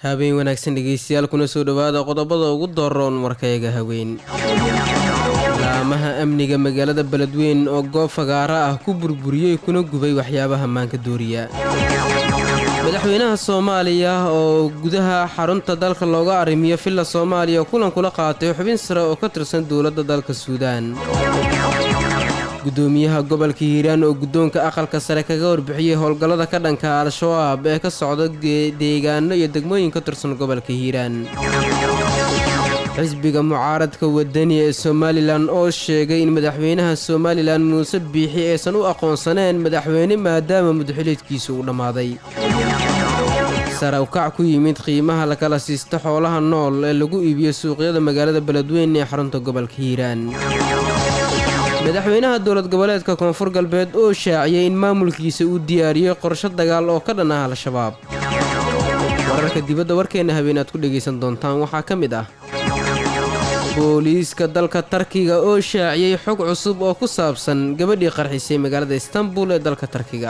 habeen wanaagsan dhegeystayaal kuna soo dhowaada qodobada ugu daroon warkayaga haween laamaha amniga magaalada beledweyn oo goob fagaara ah ku burburiyey kuna gubay waxyaabaha maanka dooriya madaxweynaha soomaaliya oo gudaha xarunta dalka looga arrimiyo villa soomaaliya kulan kula qaatay xubin sare oo ka tirsan dowladda dalka suudaan gudoomiyaha gobolka hiiraan oo guddoonka aqalka sare kaga warbixiyey howlgallada ka dhanka al-shabaab ee ka socda deegaano iyo degmooyin ka tirsan gobolka hiiraan xisbiga mucaaradka wadani ee somalilan oo sheegay in madaxweynaha somalilan muuse biixi aysan u aqoonsaneen madaxweyne maadaama mudxiliedkiisa uu dhammaaday sarawkac ku yimid qiimaha lakala siista xoolaha nool ee lagu iibiyo suuqyada magaalada beledweyn ee xarunta gobolka hiiraan madaxweynaha dowlad goboleedka koonfur galbeed oo shaaciyay in maamulkiisa uu diyaariyey qorsho dagaal oo ka dhan ah al-shabaab wararka dibadda warkeenna habeen aad ku dhegaysan doontaan waxaa ka mid ah booliiska dalka tarkiga oo shaaciyey xog cusub oo ku saabsan gabadhii qarxisay magaalada istanbul ee dalka tarkiga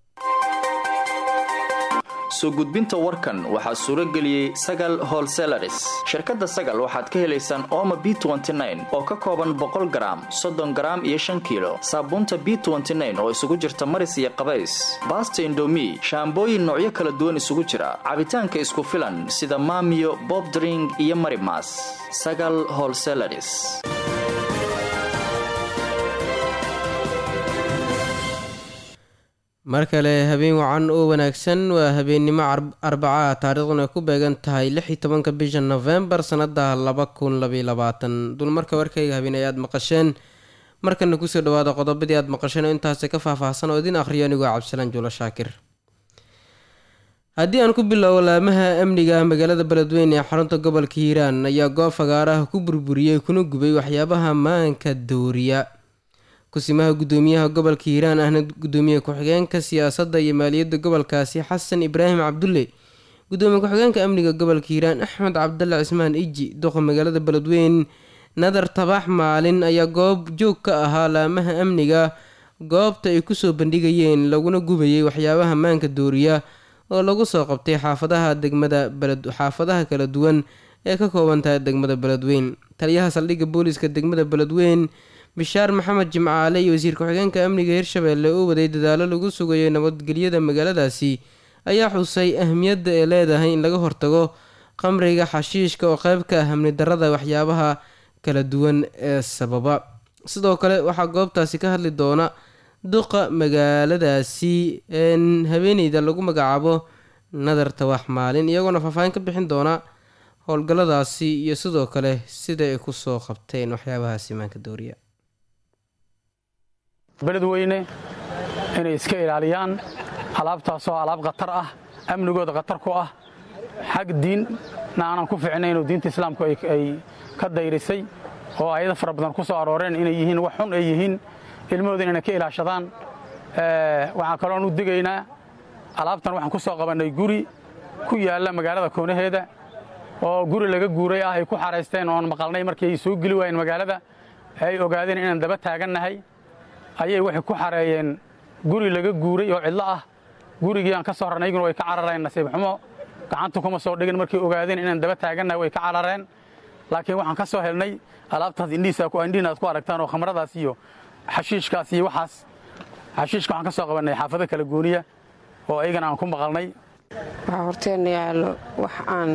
soo gudbinta warkan waxaa suuro geliyey sagal holselaris shirkadda sagal waxaad ka helaysaan ooma b oo ka kooban boqol garaam soddon garaam iyo shan kiilo saabuunta b oo isugu jirta maris iyo qabays baasta indomi shaambooyin noocyo kala duwan isugu jira cabitaanka isku filan sida maamiyo bobdring iyo marimas sagal holselaris mar kale habeen wacan oo wanaagsan waa habeennimo arbaca taariikhduna ay ku beegan tahay lix iyo tobanka bisha nofembar sanada laba kun labaiyo labaatan dulmarka warkayga habeen ay aad maqasheen markana kusoo dhawaada qodobadii aad maqasheen oo intaasi ka faahfaahsan oo idin akhriyo anigoo cabdisalaan juulo shaakir haddii aan ku bilowbo laamaha amniga magaalada beledweyn ee xarunta gobolka hiiraan ayaa goob fagaaraha ku burburiyey kuna gubay waxyaabaha maanka dooriya kusimaha gudoomiyaha gobolka hiiraan ahna gudoomiye ku-xigeenka siyaasadda iyo maaliyadda gobolkaasi xasan ibraahim cabdulle gudoomiye ku-xigeenka amniga gobolka hiiraan axmed cabdalla cismaan iji doqa magaalada beledweyn nadar tabax maalin ayaa goob joog ka ahaa laamaha amniga goobta ay kusoo bandhigayeen laguna gubayay waxyaabaha maanka dooriya oo lagu soo qabtay xaafadaha degmada xaafadaha kala duwan ee ka kooban tahay degmada beledweyn taliyaha saldhigga booliiska degmada beledweyn bishaar maxamed jimcaale iyo wasiir ku-xigeenka amniga hirshabeelle oo waday dadaalo lagu sugayo nabadgelyada magaaladaasi ayaa xusay ahmiyadda ee leedahay in laga hortago qamriga xashiishka oo qeyb ka ah amni darada waxyaabaha kala duwan ee sababa sidoo kale waxaa goobtaasi ka hadli doona duqa magaaladaasi haweeneyda lagu magacaabo nadar tawax maalin iyagoona faahfaahin ka bixin doona howlgalladaasi iyo sidoo kale sida ay kusoo qabteen waxyaabahaasi maanka dooriya beledweyne inay iska ilaaliyaan alaabtaasoo alaab khatar ah amnigooda khatar ku ah xag diinna aanan ku ficnayn oo diinta islaamku ay ka dayrisay oo ayado fara badan ku soo arooreen inay yihiin wax xun ay yihiin ilmahooda inayna ka ilaashadaan waxaan kaloon u digaynaa alaabtan waxaan ku soo qabannay guri ku yaalla magaalada koonaheeda oo guri laga guuray ah ay ku xaraysteen oon maqalnay markii ay soo geli waayeen magaalada ay ogaadeen inaan daba taagannahay ayay waxay ku xareeyeen guri laga guuray oo cidlo ah gurigii aan ka soo rarnay yguna way ka carareen nasiib xumo gacanta kuma soo dhigin markay ogaadeen inaan daba taagannahay way ka carareen laakiin waxaan ka soo helnay alaabtaas indhihiin aad ku aragtaan oo khamradaas iyo xashiishkaas iyo waxaas xashiishka waxaan ka soo qabannay xaafado kala gooniya oo ayagana aan ku maqalnay waxaa horteenna yaallo wax aan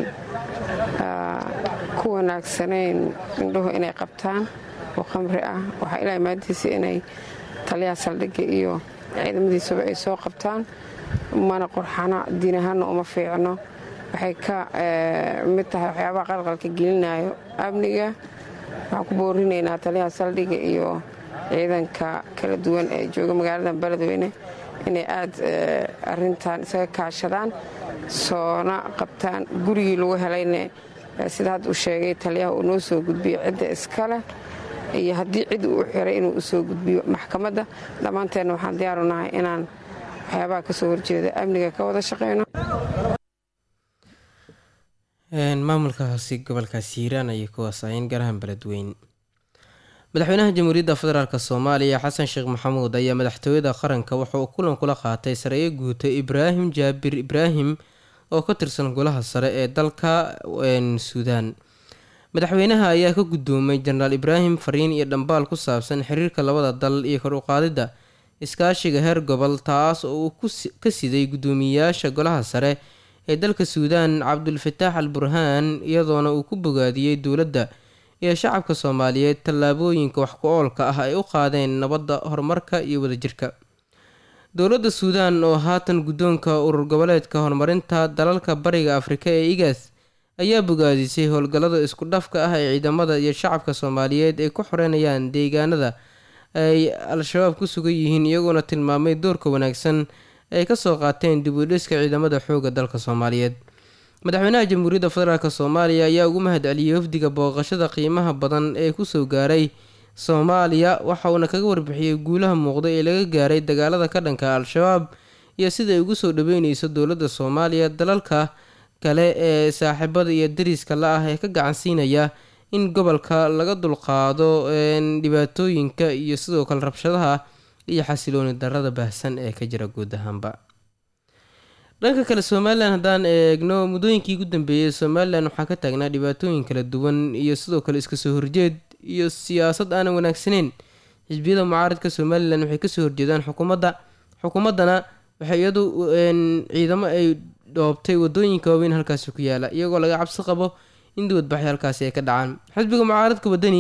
ku wanaagsanayn indhuhu inay qabtaan oo khamri ah waxaa ilaa maadiisa inay taliyaha saldhigga iyo ciidamadiisuba ay soo qabtaan mana qurxana diin ahaanna uma fiicno waxay ka mid tahay waxyaabaha qalqalka gelinayo amniga waxaan ku boorinaynaa taliyaha saldhigga iyo ciidanka kala duwan ee jooga magaalada beledweyne inay aad arintan isaga kaashadaan soona qabtaan gurigii lagu helayne sida hadda uu sheegay taliyaha uu noo soo gudbiyo cidda iskaleh iyo haddii cid uu xiray inuu usoo gudbiyo maxkamadda dhammaanteenna waxaan diyaaru nahay inaan waxyaabaha ka soo horjeeda amniga ka wada shaqayno maamulkaasi gobolkaasi hiiraan ayay ku wasaayeen garahan beledweyn madaxweynaha jamhuuriyadda federaalk soomaaliya xasan sheekh maxamuud ayaa madaxtooyada qaranka waxa uu kulan kula qaatay sareeyo guuta ibraahim jaabir ibraahim oo ka tirsan golaha sare ee dalka suudaan madaxweynaha ayaa ka guddoomay jenaraal ibraahim fariin iyo dhambaal ku saabsan xiriirka labada dal iyo kor uqaadidda iskaashiga heer gobol taas oo uu ka siday guddoomiyeyaasha golaha sare ee dalka suudaan cabdulfataax al burhaan iyadoona uu ku bogaadiyey dowladda iyo shacabka soomaaliyeed tallaabooyinka wax ku-oolka ah ay u qaadeen nabadda horumarka iyo wadajirka dowladda suudaan oo haatan guddoonka urur goboleedka horumarinta dalalka bariga afrika ee igaas ayaa bogaadisay howlgallada isku dhafka ah ee ciidamada iyo shacabka soomaaliyeed ay ku xoreynayaan deegaanada ay al-shabaab ku sugan yihiin iyagoona tilmaamay doorka wanaagsan ay kasoo qaateen dib u dhiska ciidamada xoogga dalka soomaaliyeed madaxweynaha jamhuuriyadda federaalk soomaaliya ayaa ugu mahad celiyey wafdiga booqashada qiimaha badan ee kusoo gaaray soomaaliya waxa uuna kaga warbixiyey guulaha muuqda ee laga gaaray dagaalada ka dhanka al-shabaab iyo sida ay ugu soo dhaweyneyso dowladda soomaaliya dalalka kale ee saaxiibada iyo dariska la ah ee ka gacan siinaya in gobolka laga dulqaado dhibaatooyinka iyo sidoo kale rabshadaha iyo xasilooni darada baahsan ee ka jira guud ahaanba dhanka kale somalilan haddaan eegno muddooyinkii ugu dambeeyey somalilan waxaa ka taagnaa dhibaatooyin kala duwan iyo sidoo kale iska soo horjeed iyo siyaasad aanan wanaagsaneyn xisbiyada mucaaradka somalilan waxay kasoo horjeedaan xukuumadda xukuumaddana waxay iyadu ciidamo ay dhoobtay wadooyinka waaweyn halkaasi ku yaala iyagoo laga cabsi qabo in dibadbaxyo halkaasi ay ka dhacaan xisbiga mucaaradka wadani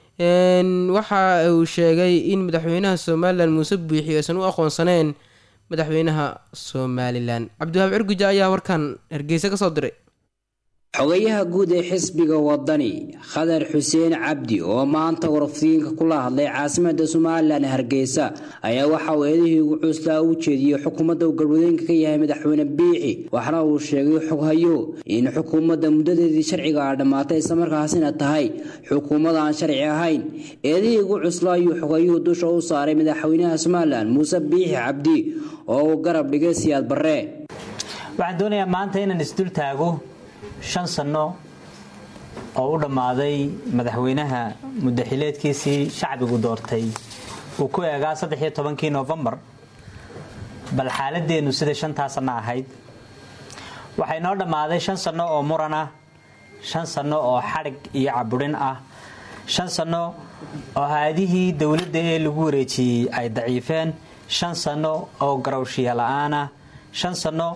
waxa uu sheegay in madaxweynaha somalilan muuse buuxi aysan u aqoonsaneen madaxweynaha somalilan cabdiwahaab cirguja ayaa warkan hargeysa kasoo diray xogayaha guud ee xisbiga wadani khadar xuseen cabdi oo maanta warfiinka kula hadlay caasimada somalilan hargeysa ayaa waxa uu eedihii ugu cuslaa u jeediyey xukuumadda uu galwadeenka ka yahay madaxweyne biixi waxna uu sheegay xoghayo in xukuumadda muddadeedii sharciga a dhammaatay islamarkaasina tahay xukuumad aan sharci ahayn eedihii ugu cuslaa ayuu xogayuhu dusha u saaray madaxweynaha somalilan muuse biixi cabdi oo uu garab dhigay siyaad barre waxaan doonayaa maanta inaan isdul taago shan sanno oo u dhammaaday madaxweynaha muddaxileedkiisii shacbigu doortay uu ku eegaa saddexiyo tobankii noofembar bal xaaladeennu sida shantaa sanno ahayd waxay noo dhammaaday shan sanno oo muran ah shan sanno oo xadhig iyo caburin ah shan sanno oo haadihii dowladda ee lagu wareejiyey ay daciifeen shan sanno oo garowshiya la-aanah shan sanno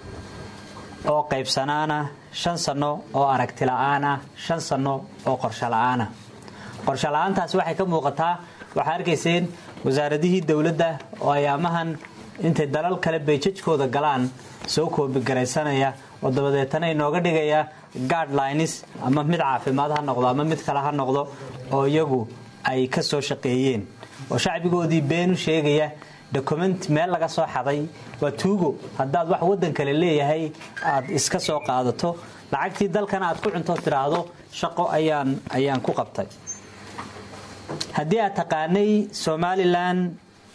oo qaybsanaana shan sanno oo aragti la-aanah shan sanno oo qorsho la-aanah qorsho la-aantaasi waxay ka muuqataa waxaa arkayseen wasaaradihii dowladda oo ayaamahan intay dalal kale bayjajkooda galaan soo koobigaraysanaya oo dabadeetana inooga dhigaya guardlines ama mid caafimaad ha noqdo ama mid kale ha noqdo oo iyagu ay ka soo shaqeeyeen oo shacbigoodii been u sheegaya document meel laga soo xaday waa tuugo haddaad wax waddan kale leeyahay aad iska soo qaadato lacagtii dalkana aad ku cunto tiraahdo shaqo ayaan ayaan ku qabtay haddii aad taqaanay somalilan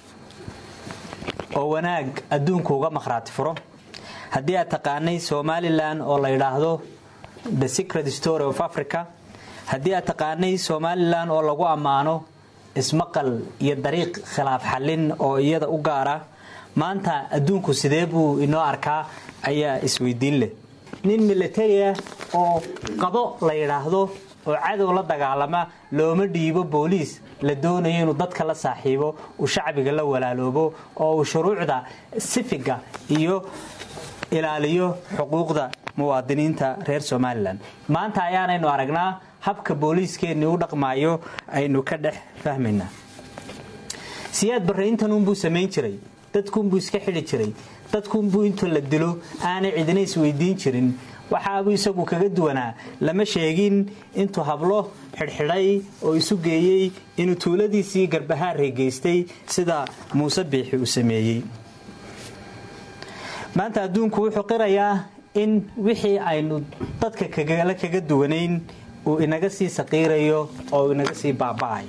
oo wanaag adduunku uga makhraati furo haddii aad taqaanay somalilan oo la yidhaahdo the secret story of africa haddii aad taqaanay somalilan oo lagu ammaano ismaqal iyo dariiq khilaaf xallin oo iyada u gaara maanta adduunku sidee buu inoo arkaa ayaa isweydiin leh nin militaria oo qado la yidhaahdo oo cadow la dagaalama looma dhiibo booliis la doonayo inuu dadka la saaxiibo uu shacbiga la walaaloobo oo uu shuruucda sifiga iyo ilaaliyo xuquuqda muwaadiniinta reer somalilan maanta ayaanaynu aragnaa habka booliiskeenni u dhaqmaayo aynu ka dhex fahmaynaa siyaad barre intanuunbuu samayn jiray dadkuunbuu iska xidhi jiray dadkuunbuu intuu la dilo aanay cidina isweydiin jirin waxaabuu isagu kaga duwanaa lama sheegin intuu hablo xidhxidhay oo isu geeyey inuu tuuladiisii garbahaarey geystay sida muuse biixi uu sameeyey maanta adduunku wuxuu qirayaa in wixii aynu dadka kagala kaga duwanayn uu inaga sii saqiirayo oo inaga sii baaba'ayo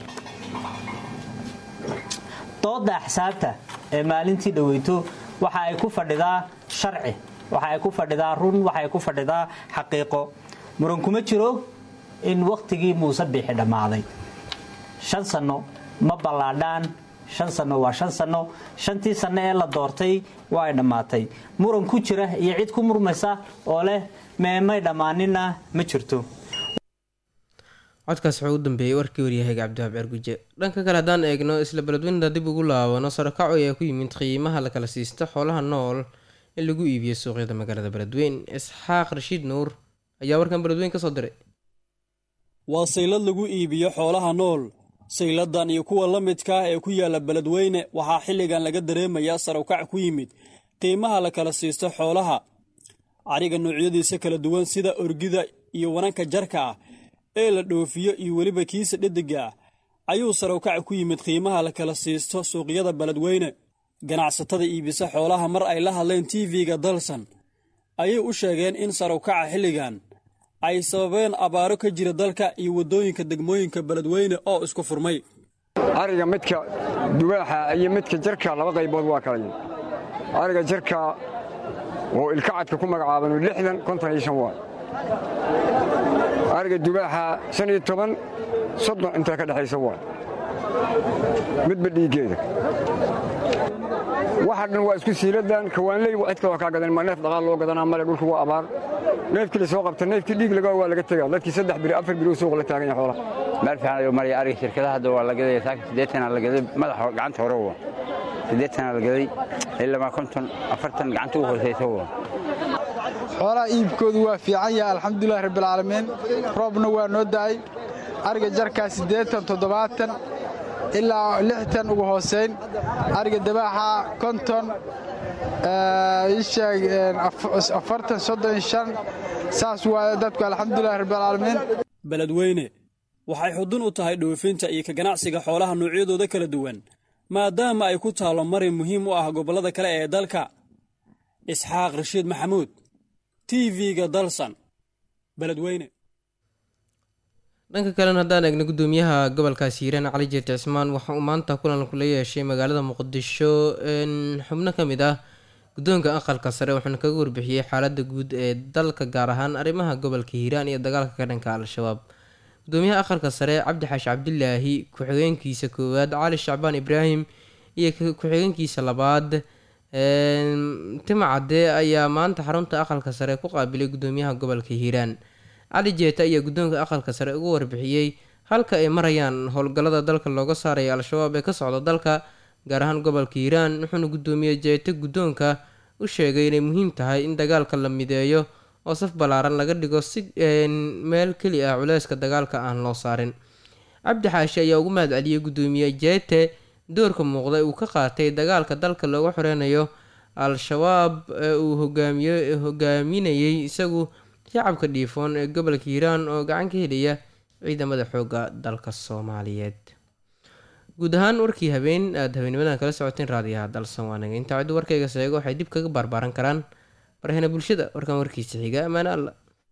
dooda axsaabta ee maalintii dhaweyto waxa ay ku fadhidaa sharci waxa ay ku fadhidaa run waxa ay ku fadhidaa xaqiiqo muran kuma jiro in wakhtigii muuse biixi dhammaaday shan sanno ma ballaadhaan shan sanno waa shan sanno shantii sanno ee la doortay waa ay dhammaatay muran ku jira iyo cid ku murmaysa oo leh meemay dhammaaninna ma jirto codkaas wuxuu u dambeeyey warkii waryahayga cabdiwaab ceerguje dhanka kale haddaan eegno isla beledweynta dib ugu laabano sarakaco ayaa ku yimid qiimaha la kala siisto xoolaha nool in lagu iibiyo suuqyada magaalada beledweyn isxaaq rashiid nuur ayaa warkan beledweyn ka soo diray waa saylad lagu iibiyo xoolaha nool sayladan iyo kuwa la midka ah ee ku yaala beledweyne waxaa xilligan laga dareemayaa sarawkac ku yimid qiimaha la kala siisto xoolaha cariga noocyadiisa kala duwan sida orgida iyo wananka jarka ah ee la dhoofiyo iyo weliba kiisa dhediga ah ayuu sarawkac ku yimid qiimaha la kala siisto suuqyada beledweyne ganacsatada iibisa xoolaha mar ay la hadleen tv-ga dalsan ayay u sheegeen in sarawkaca xilligan ay sababeen abaaro ka jira dalka iyo waddooyinka degmooyinka beledweyne oo isku furmay ariga midka dubaaxa iyo midka jarka laba qaybood waa kala yihin ariga jarka oo ilkacadka ku magacaabanu lixdan konton iyo shan waa ariga dubaaxa shan iyo toban soddon intaa ka dhexaysa waa midba dhiiggeeda waxa dhan waa isku siiladan kawaanley cid kaloo kaa gadan ma neef dhaqaal loo gadanaa male dhulku waa abaar neefkii la soo qabta neefkii dhiig laga waa laga tegaa dadkii saddex biri afar biri suuq la taagan yahay xoolaha meel fiican ayuu maraya ariga shirkadaha hadda waa la gadaya saaka siddeetanaa la gaday madaxa gacanta hore waa siddeetanaa la gaday ilama konton afartan gacanta ugu hoosaysa waa xoolaha iibkoodu waa fiican yahay alxamdulilahi rabbilcaalamiin roobna waa noo da'ay ariga jarkaa siddeetan toddobaatan ilaa lixtan ugu hoosayn ariga dabaaxa konton isheeg afartan soddon shan saas waaye dadku alxamdulilahi rabbilcaalamiin beledweyne waxay xudun u tahay dhoofinta iyo ka ganacsiga xoolaha noocyadooda kala duwan maadaama ay ku taallo marin muhiim u ah gobollada kale ee dalka isxaaq rashiid maxamuud tv-ga dalsan beledweyne dhanka kalena haddaan eegno guddoomiyaha gobolkaasi hiiraan cali jeerti cismaan waxa uu maanta kulan kula yeeshay magaalada muqdisho xubno ka mid ah guddoonka aqalka sare wuxuuna kaga warbixiyey xaaladda guud ee dalka gaar ahaan arrimaha gobolka hiiraan iyo dagaalka ka dhanka al-shabaab gudoomiyaha aqalka sare cabdi xaashi cabdilaahi ku-xigeenkiisa koowaad cali shacbaan ibraahim iyo ku-xigeenkiisa labaad timacade ayaa maanta xarunta aqalka sare ku qaabilay gudoomiyaha gobolka hiiraan cali jeeta ayaa guddoonka aqalka sare ugu warbixiyey halka ay marayaan howlgallada dalka looga saaraya al-shabaab ee ka socda dalka gaar ahaan gobolka hiiraan wuxuuna guddoomiye jeeta guddoonka u sheegay inay muhiim tahay in dagaalka la mideeyo oo saf ballaaran laga dhigo si meel keli ah culeyska dagaalka aan loo saarin cabdi xaashi ayaa ugu mahad celiyey guddoomiye jeete doorka muuqda uu ka qaatay dagaalka dalka looga xoreynayo al-shabaab ee uu hogaamiyo hogaaminayay isagu shacabka dhiifoon ee gobolka hiiraan oo gacan ka helaya ciidamada xoogga dalka soomaaliyeed guud ahaan warkii habeen aada habeenimadan kala socoteen raadiyaha dalsan waanaga intaa ciddu warkayga seego waxay dib kaga baarbaaran karaan barahena bulshada warkan warkiisa xiga ammaane alla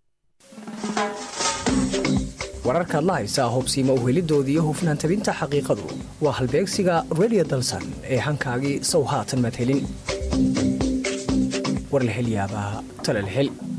wararkaad la haysaa hubsiima uhelidoodii iyo hufnaan tabinta xaqiiqadu waa halbeegsiga redio dalsan ee hankaagii sow haatan madhelin warlahelyaabaa talalhel